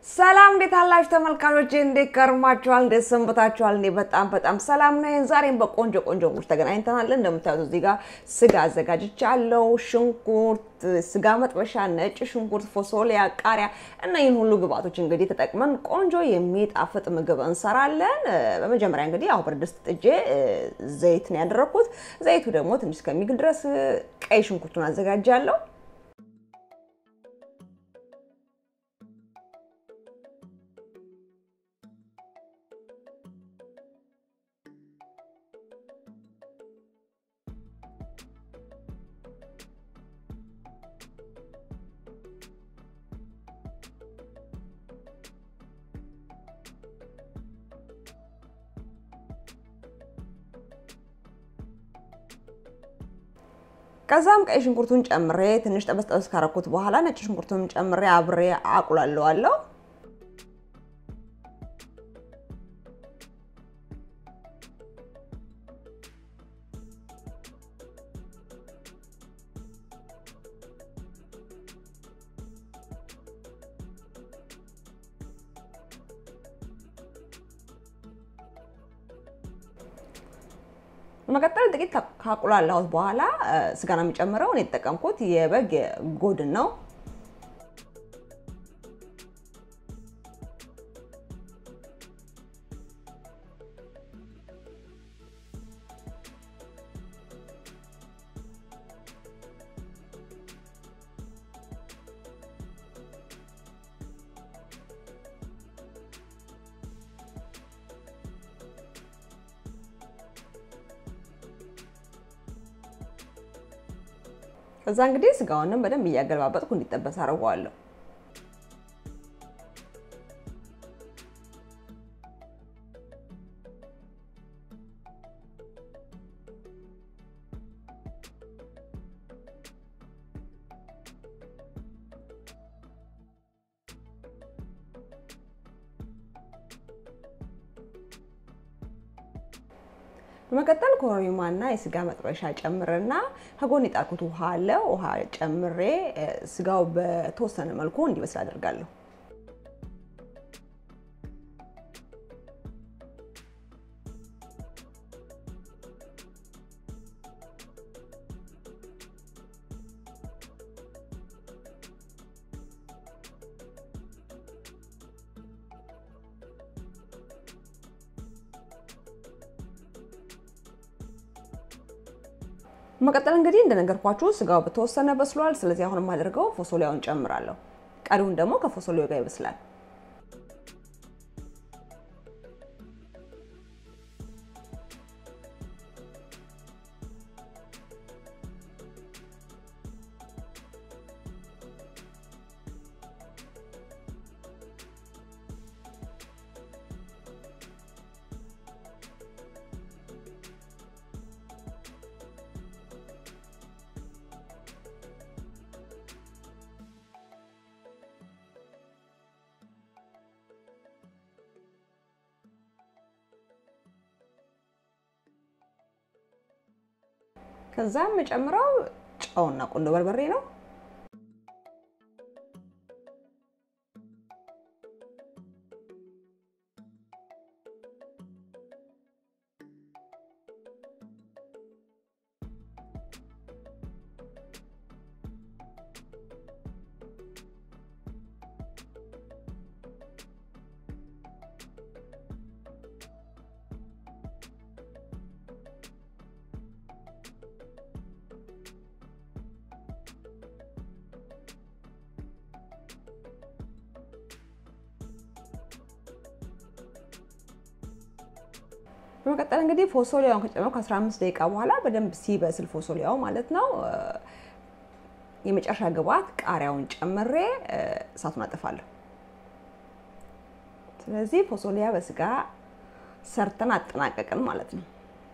ሰላም እንዴት አላችሁ ተመልካቾች? እንዴት ከርማችኋል? እንዴት ሰንብታችኋል? እኔ በጣም በጣም ሰላም ነኝ። ዛሬም በቆንጆ ቆንጆ ሙች ተገናኝተናል። እንደምታዩት እዚህ ጋር ስጋ አዘጋጅቻለሁ። ሽንኩርት፣ ስጋ መጥበሻ፣ ነጭ ሽንኩርት፣ ፎሶሊያ፣ ቃሪያ እና ይህን ሁሉ ግብአቶች እንግዲህ ተጠቅመን ቆንጆ የሚጣፍጥ ምግብ እንሰራለን። በመጀመሪያ እንግዲህ ያው ብረት ድስት ጥጄ ዘይት ነው ያደረኩት። ዘይቱ ደግሞ ትንሽ እስከሚግል ድረስ ቀይ ሽንኩርቱን አዘጋጃለሁ። ከዛም ቀይ ሽንኩርቱን ጨምሬ ትንሽ ጠበስ ጠበስ ካረኩት በኋላ ነጭ ሽንኩርቱን ጨምሬ አብሬ አቁላለዋለሁ። በመቀጠል ጥቂት ካቁላላሁት በኋላ ስጋ ነው የሚጨምረው። እኔ የተጠቀምኩት የበግ ጎድን ነው። ከዛ እንግዲህ ስጋውንም በደንብ እያገለባበጥኩ እንዲጠበስ አድርገዋለሁ። በመቀጠል ኮረሪማና የስጋ መጥበሻ ጨምርና ከጎን የጣልኩት ውሃ አለ። ውሃ ጨምሬ ስጋው በተወሰነ መልኩ እንዲበስል አደርጋለሁ። መቀጠል እንግዲህ እንደነገርኳችሁ ስጋው በተወሰነ በስሏል። ስለዚህ አሁን የማደርገው ፎሶሊያውን ጨምራለሁ። ቀሪውን ደግሞ ከፎሶሊያው ጋር ይበስላል። ከዛም የምጨምረው ጨውና ቁንዶ በርበሬ ነው። በመቀጠል እንግዲህ ፎሶሊያውን ከጨመርኩ ከ15 ደቂቃ በኋላ በደንብ ሲበስል ፎሶሊያው ማለት ነው የመጨረሻ ግብአት ቃሪያውን ጨምሬ እሳቱን አጠፋለሁ። ስለዚህ ፎሶሊያ በስጋ ሰርተን አጠናቀቅን ማለት ነው።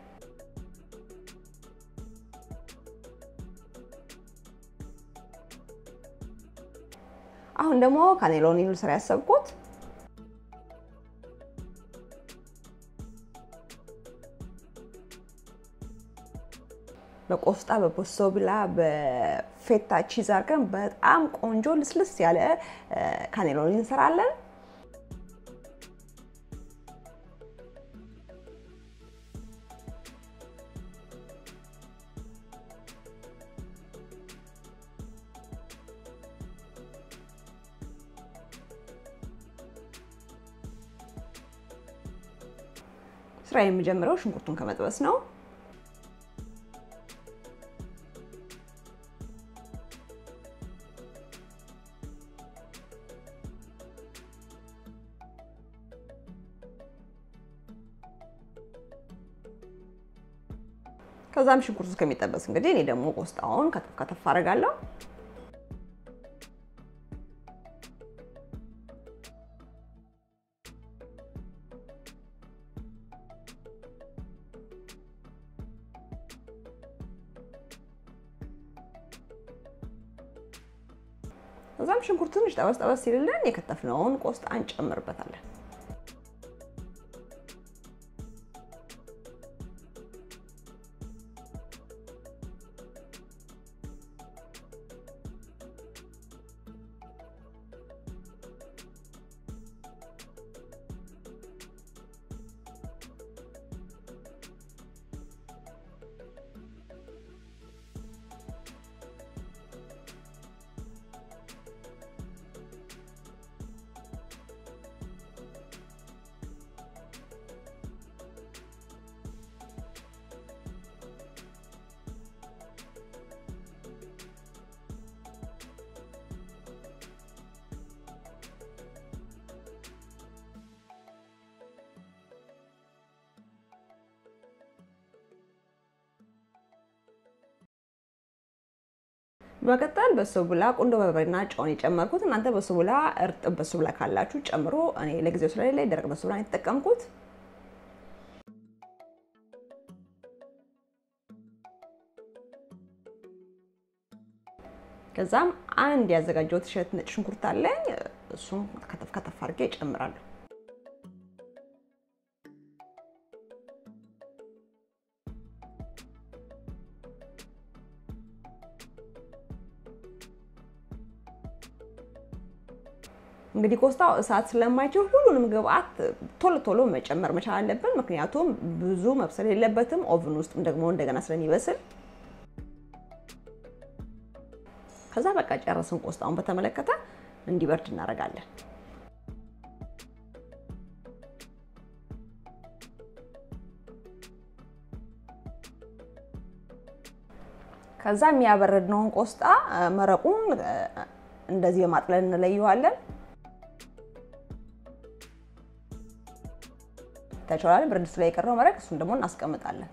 አሁን ደግሞ ካኔሎኒ ልሰራ ያሰብኩት በቆስጣ በቦሶብላ በፌታ ቺዝ አድርገን በጣም ቆንጆ ልስልስ ያለ ካኔሎኒ እንሰራለን። ስራ የሚጀምረው ሽንኩርቱን ከመጥበስ ነው። ከዛም ሽንኩርቱ እስከሚጠበስ እንግዲህ እኔ ደግሞ ቆስጣውን ከተፍ ከተፍ አደርጋለሁ። ከዛም ሽንኩርቱ ትንሽ ጠበስ ጠበስ ሲልልን የከተፍነውን ቆስጣ እንጨምርበታለን። በመቀጠል በሶቡላ ቁንዶ በርበሬና ጨውን የጨመርኩት። እናንተ በሶቡላ እርጥብ በሶቡላ ካላችሁ ጨምሮ፣ እኔ ለጊዜው ስለሌለ ደረቅ በሶቡላ የተጠቀምኩት። ከዛም አንድ ያዘጋጀሁት እሸት ነጭ ሽንኩርት አለኝ። እሱም ከተፍ ከተፍ አድርጌ እጨምራለሁ። እንግዲህ ቆስጣው እሳት ስለማይችል ሁሉንም ግብአት ቶሎ ቶሎ መጨመር መቻል አለብን። ምክንያቱም ብዙ መብሰል የለበትም። ኦቭን ውስጥም ደግሞ እንደገና ስለሚበስል ከዛ በቃ ጨረስን። ቆስጣውን በተመለከተ እንዲበርድ እናደርጋለን። ከዛ የሚያበረድነውን ቆስጣ መረቁን እንደዚህ በማጥለል እንለየዋለን። ተቻለ ብርድ ድስት ላይ የቀረው መረቅ እሱን ደግሞ እናስቀምጣለን።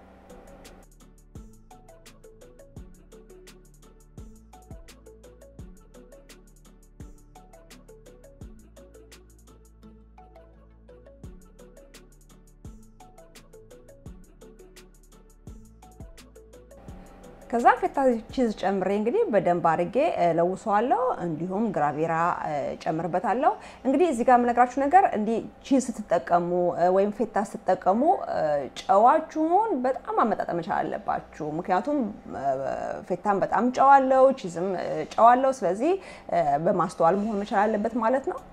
ከዛ ፌታ ቺዝ ጨምሬ እንግዲህ በደንብ አድርጌ ለውሰዋለሁ። እንዲሁም ግራቬራ ጨምርበታለሁ። እንግዲህ እዚህ ጋር የምነግራችሁ ነገር እንዲህ ቺዝ ስትጠቀሙ ወይም ፌታ ስትጠቀሙ ጨዋችሁን በጣም አመጣጠን መቻል አለባችሁ። ምክንያቱም ፌታም በጣም ጨዋለው፣ ቺዝም ጨዋለው። ስለዚህ በማስተዋል መሆን መቻል አለበት ማለት ነው።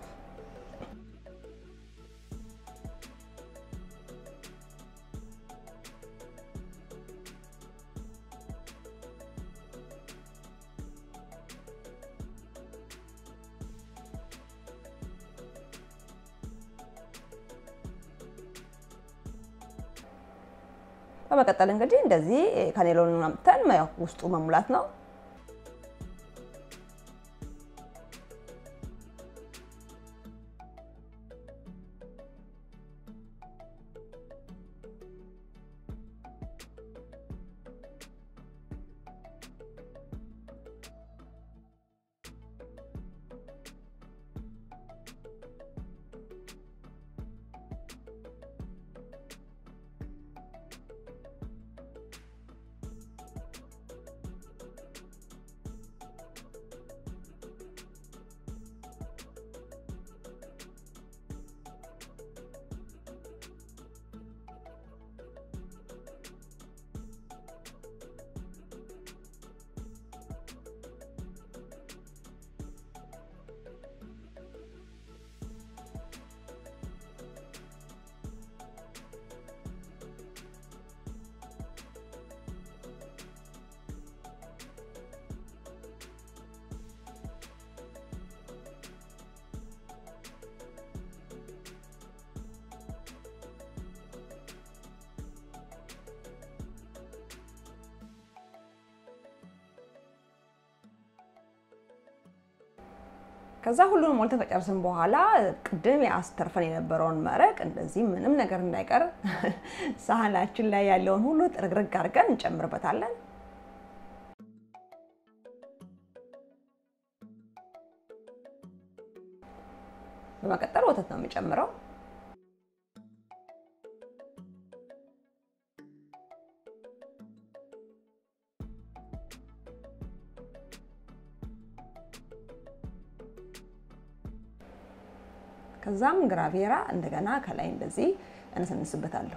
በመቀጠል እንግዲህ እንደዚህ ካኔሎን አምጥተን ውስጡ መሙላት ነው። ከዛ ሁሉንም ሞልተን ከጨርስን በኋላ ቅድም ያስተርፈን የነበረውን መረቅ እንደዚህ ምንም ነገር እንዳይቀር ሳህናችን ላይ ያለውን ሁሉ ጥርግርግ አድርገን እንጨምርበታለን። በመቀጠል ወተት ነው የምጨምረው። ከዛም ግራቬራ እንደገና ከላይ እንደዚህ እነሰንስበታለሁ።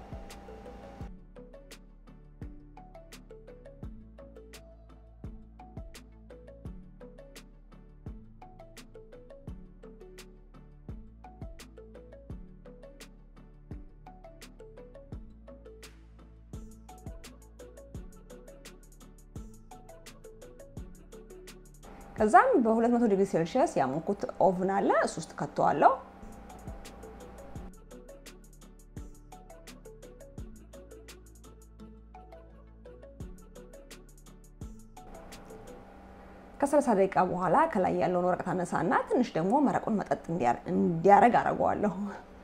ከዛም በ200 ዲግሪ ሴልሺየስ ያሞኩት ኦቭን አለ እሱ ውስጥ ከተዋለሁ። ከሰላሳ ደቂቃ በኋላ ከላይ ያለውን ወረቀት አነሳና ትንሽ ደግሞ መረቁን መጠጥ እንዲያረግ አደርገዋለሁ።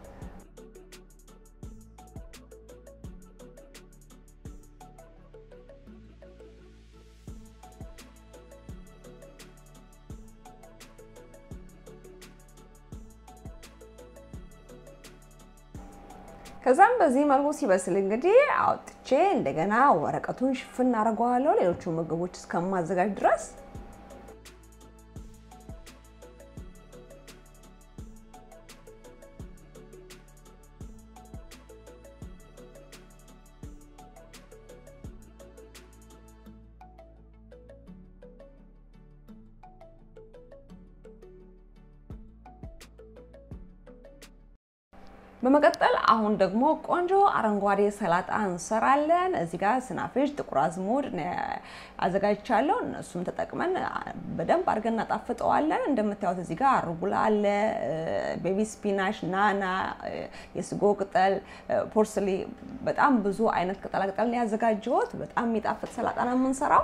ከዛም በዚህ መልኩ ሲበስል እንግዲህ አውጥቼ እንደገና ወረቀቱን ሽፍን አደርገዋለሁ ሌሎቹ ምግቦች እስከማዘጋጅ ድረስ። በመቀጠል አሁን ደግሞ ቆንጆ አረንጓዴ ሰላጣ እንሰራለን። እዚህ ጋር ስናፍጭ፣ ጥቁር አዝሙድ አዘጋጅቻለሁ። እነሱም ተጠቅመን በደንብ አድርገን እናጣፍጠዋለን። እንደምታዩት እዚህ ጋር አርጉላ አለ፣ ቤቢ ስፒናሽ፣ ናና፣ የስጎ ቅጠል፣ ፖርስሊ፣ በጣም ብዙ አይነት ቅጠላ ቅጠል ነው ያዘጋጀሁት። በጣም የሚጣፍጥ ሰላጣ ነው የምንሰራው።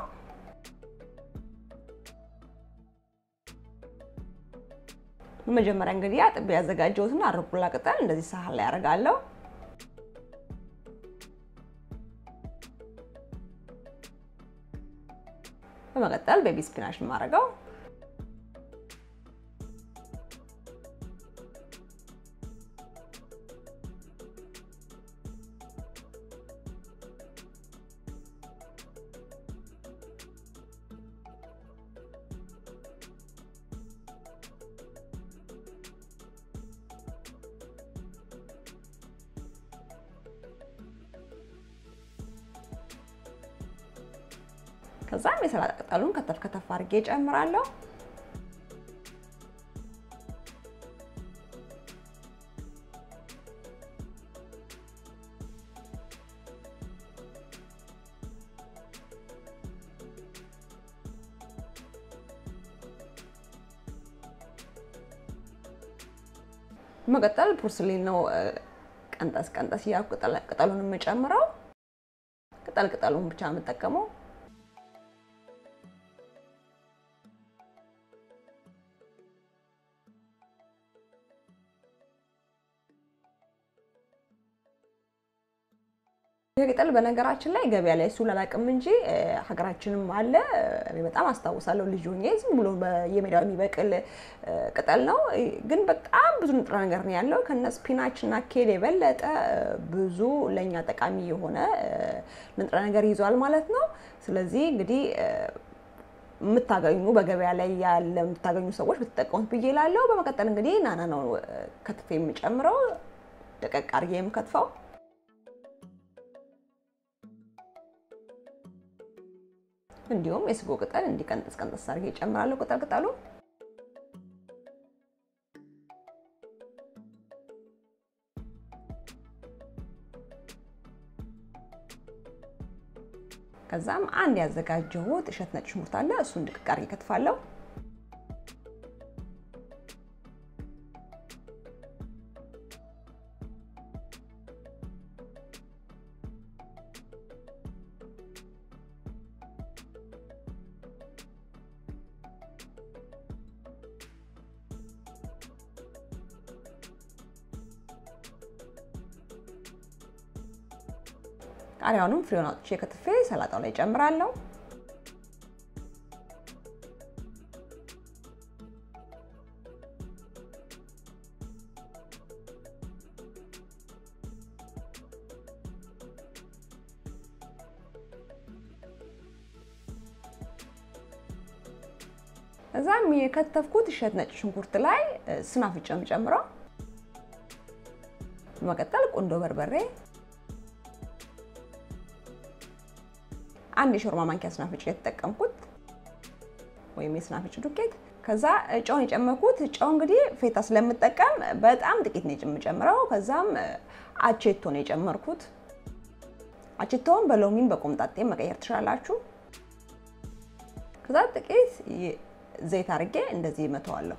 መጀመሪያ እንግዲህ አጥቤ ያዘጋጀሁትን አርጉላ ቅጠል እንደዚህ ሳህን ላይ አደርጋለሁ። በመቀጠል ቤቢ ስፒናሽ የማደርገው ከዛም የሰላጣ ቅጠሉን ከተፍ ከተፍ አድርጌ እጨምራለሁ። መቀጠል ፖርስሊን ነው ቀንጠስ ቀንጠስ እያልኩ ቅጠሉን የምጨምረው። ቅጠል ቅጠሉን ብቻ የምጠቀመው ቅጠል በነገራችን ላይ ገበያ ላይ እሱ ላላቅም እንጂ ሀገራችንም አለ። እኔ በጣም አስታውሳለሁ ልጅ ሆኜ ዝም ብሎ በየሜዳው የሚበቅል ቅጠል ነው፣ ግን በጣም ብዙ ንጥረ ነገር ነው ያለው። ከነ ስፒናች እና ኬል የበለጠ ብዙ ለእኛ ጠቃሚ የሆነ ንጥረ ነገር ይዟል ማለት ነው። ስለዚህ እንግዲህ የምታገኙ በገበያ ላይ ያለ የምታገኙ ሰዎች ብትጠቀሙት ብዬ እላለሁ። በመቀጠል እንግዲህ ናና ነው ከትፌ የምጨምረው፣ ደቀቅ አድርጌ የምከትፈው እንዲሁም የስጎ ቅጠል እንዲቀንጥስ ቀንጥስ አድርጌ እጨምራለሁ። ቅጠል ቅጠሉ ከዛም አንድ ያዘጋጀሁት እሸት ነጭ ሽንኩርት አለ። እሱን ድቅቅ አድርጌ ከትፋለሁ። ቃሪያውንም ፍሬውን አውጥቼ ከትፌ ሰላጣው ላይ ጨምራለሁ። እዛም የከተፍኩት እሸት ነጭ ሽንኩርት ላይ ስናፍጭ ጨምረው በመቀጠል ቁንዶ በርበሬ አንድ የሾርባ ማንኪያ ስናፍጭ የተጠቀምኩት ወይም የስናፍጭ ዱቄት። ከዛ ጨውን የጨመርኩት ጨው እንግዲህ ፌታ ስለምጠቀም በጣም ጥቂት ነው የምጨምረው። ከዛም አቼቶ ነው የጨመርኩት። አቼቶውን በሎሚን በቆምጣጤ መቀየር ትችላላችሁ። ከዛ ጥቂት ዘይት አድርጌ እንደዚህ መተዋለሁ።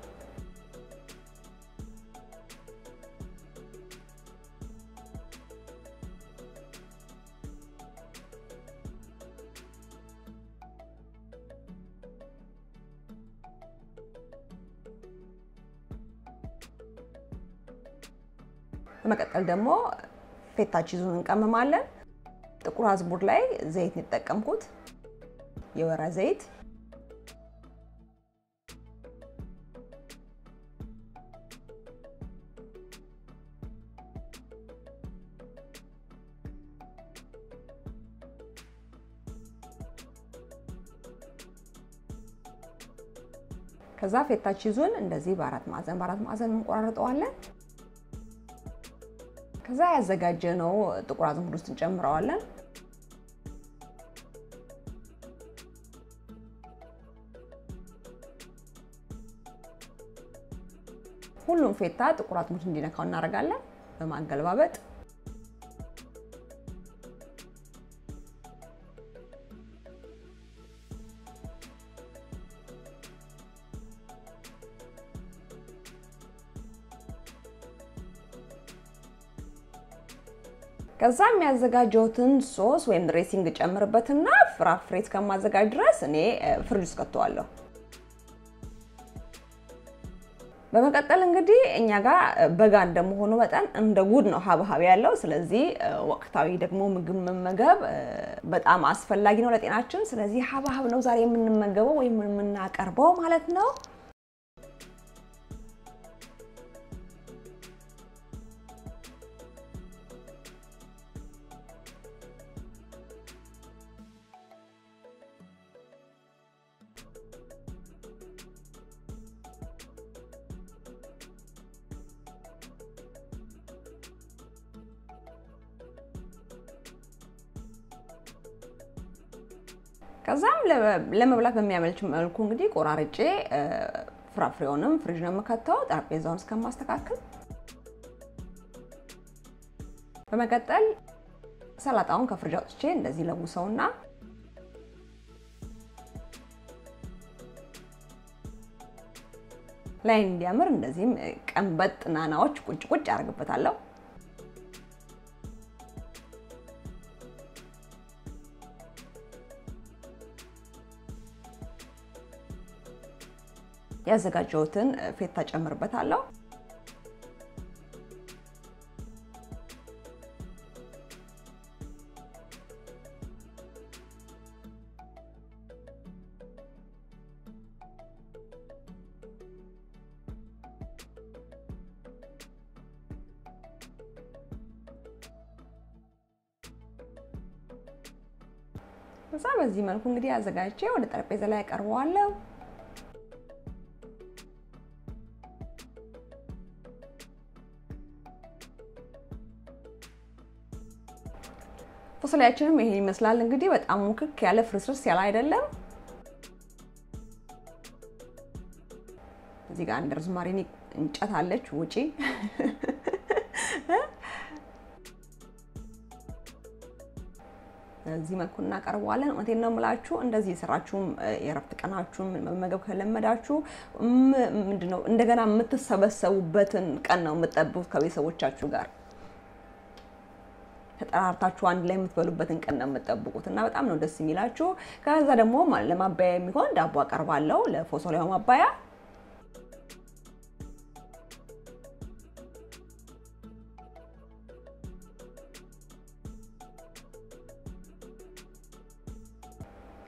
በመቀጠል ደግሞ ፌታ ቺዙን እንቀምማለን። ጥቁር አዝሙድ ላይ ዘይት ነው የተጠቀምኩት፣ የወይራ ዘይት ከዛ ፌታ ቺዙን እንደዚህ በአራት ማዕዘን በአራት ማዕዘን እንቆራርጠዋለን። ከዛ ያዘጋጀነው ጥቁር አዝሙድ ውስጥ እንጨምረዋለን። ሁሉም ፌታ ጥቁር አዝሙድ እንዲነካው እናደርጋለን በማገለባበጥ ከዛ የሚያዘጋጀውትን ሶስ ወይም ድሬሲንግ ጨምርበትና ፍራፍሬ እስከማዘጋጅ ድረስ እኔ ፍሪጅ ውስጥ ከተዋለሁ። በመቀጠል እንግዲህ እኛ ጋር በጋ እንደመሆኑ መጠን እንደ ጉድ ነው ሀብሀብ ያለው። ስለዚህ ወቅታዊ ደግሞ ምግብ መመገብ በጣም አስፈላጊ ነው ለጤናችን። ስለዚህ ሀብሀብ ነው ዛሬ የምንመገበው ወይም የምናቀርበው ማለት ነው። ከዛም ለመብላት በሚያመልች መልኩ እንግዲህ ቆራርጬ ፍራፍሬውንም ፍሪጅ ነው የምከተው ጠረጴዛውን እስከማስተካከል። በመቀጠል ሰላጣውን ከፍሪጅ አውጥቼ እንደዚህ ለውሰውና ላይ እንዲያምር እንደዚህም ቀንበጥ ናናዎች ቁጭ ቁጭ አደርግበታለሁ። ያዘጋጀሁትን ፌታ ጨምርበታለሁ። እዛ በዚህ መልኩ እንግዲህ አዘጋጅቼ ወደ ጠረጴዛ ላይ ያቀርበዋለሁ። ፎሰሊያችንም ይሄ ይመስላል እንግዲህ በጣም ሙክክ ያለ ፍርስርስ ያለ አይደለም። እዚህ ጋር አንድ ሮዝማሪ እንጨት አለች ውጪ በዚህ መልኩ እናቀርበዋለን። እውነቴን ነው የምላችሁ። እንደዚህ የሰራችሁም የእረፍት ቀናችሁን መመገብ ከለመዳችሁ ምንድነው እንደገና የምትሰበሰቡበትን ቀን ነው የምትጠብቁት ከቤተሰቦቻችሁ ጋር ተጠራርታችሁ አንድ ላይ የምትበሉበትን ቀን ነው የምትጠብቁት እና በጣም ነው ደስ የሚላችሁ። ከዛ ደግሞ ለማባያ የሚሆን ዳቦ አቀርባለሁ ለፎሶሊያው ማባያ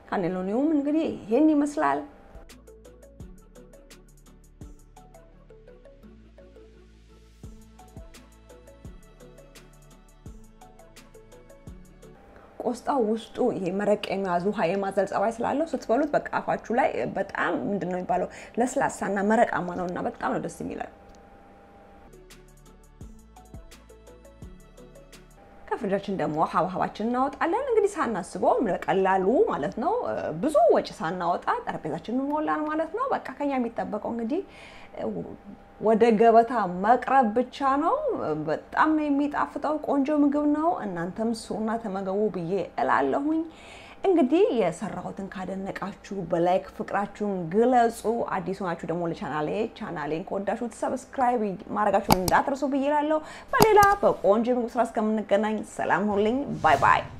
ካኔሎኒውም እንግዲህ ይህን ይመስላል። ቆስጣው ውስጡ ይሄ መረቅ የሚያዙ ውሃ የማዘል ጸባይ ስላለው ስትበሉት በቃ አፋችሁ ላይ በጣም ምንድን ነው የሚባለው ለስላሳና መረቃማ ነው እና በጣም ነው ደስ የሚላል። ከፍሪጃችን ደግሞ ሀብሀባችን እናወጣለን። እንግዲህ ሳናስበው በቀላሉ ማለት ነው ብዙ ወጪ ሳናወጣ ጠረጴዛችንን ሞላን ማለት ነው። በቃ ከኛ የሚጠበቀው እንግዲህ ወደ ገበታ መቅረብ ብቻ ነው። በጣም ነው የሚጣፍጠው። ቆንጆ ምግብ ነው። እናንተም ስሩና ተመገቡ ብዬ እላለሁኝ። እንግዲህ የሰራሁትን ካደነቃችሁ በላይክ ፍቅራችሁን ግለጹ። አዲስ ሆናችሁ ደግሞ ለቻናሌ ቻናሌን ከወዳችሁት ሰብስክራይብ ማድረጋችሁን እንዳትረሱ ብዬ እላለሁ። በሌላ በቆንጆ ምግብ ስራ እስከምንገናኝ ሰላም ሁኑልኝ። ባይ ባይ።